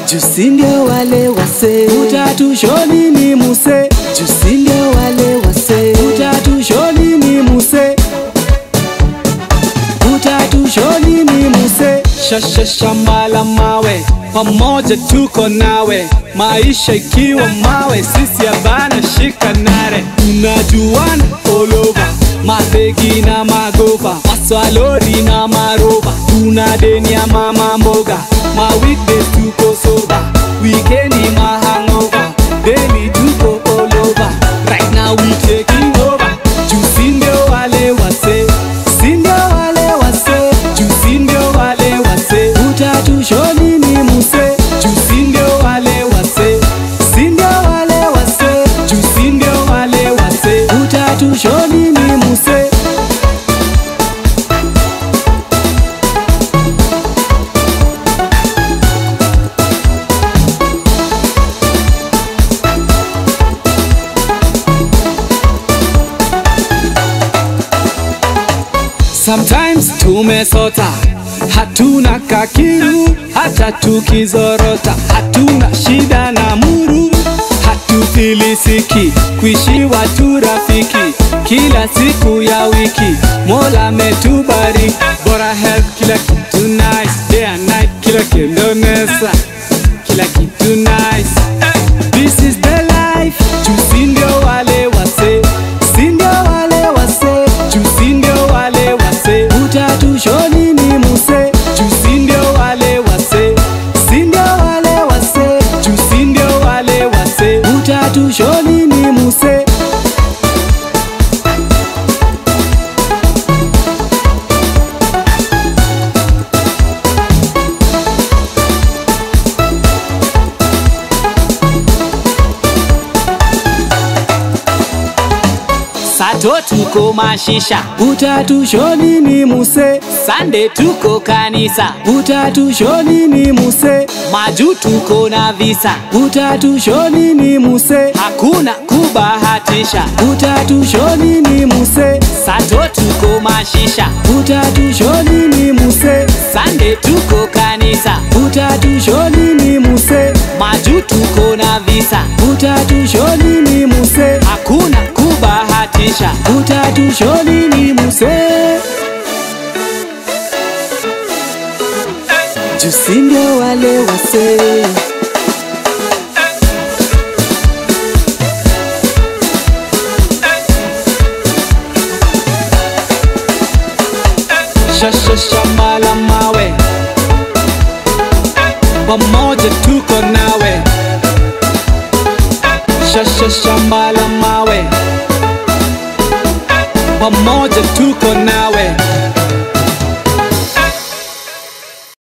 jusi ndio wale wase utatushoni ni muse jusi ndio wale wase utatushoni ni muse utatushoni ni muse shashashamala mawe pamoja tuko nawe maisha ikiwa mawe sisi abana shika nare tunajuana olova mabegi na magopa maswalori na maroba tuna deni ya mama mboga ma weekdays tuko soba wikendi mahangova deni tuko olova right now we taking over jusi ndio wale wase si ndio wale wase jusi ndio wale wase utatushoni ni muse jusi ndio wale wase si ndio wale wase jusi ndio wale wase utatushoni ni muse Sometimes tumesota, hatuna kakiru, hata tukizorota, hatuna shida na muru, hatufilisiki, kuishi watu rafiki, kila siku ya wiki, Mola ametubariki, bora health, kila kitu nice, day and night, kila kitu nesa, kila kitu nice. This is the life, jusi ndio wale wase, si ndio wale wase, jusi ndio wale wase. utatushoni ni muse Jusi ndio wale wase, si ndio wale wase, jusi ndio wale wase. utatushoni ni muse Sato tuko mashisha, utatushoni ni muse Sunday tuko kanisa, utatushoni ni muse maju tuko na visa, utatushoni ni muse hakuna kubahatisha. utatushoni ni muse Sato tuko mashisha, utatushoni ni muse Sunday tuko kanisa, utatushoni ni muse maju tuko na visa, utatushoni ni muse hakuna kubahatisha. utatushoni ni muse jusi ndio wale wase shashashamala mawe pamoja tuko nawe shashashamala mawe pamoja tuko nawe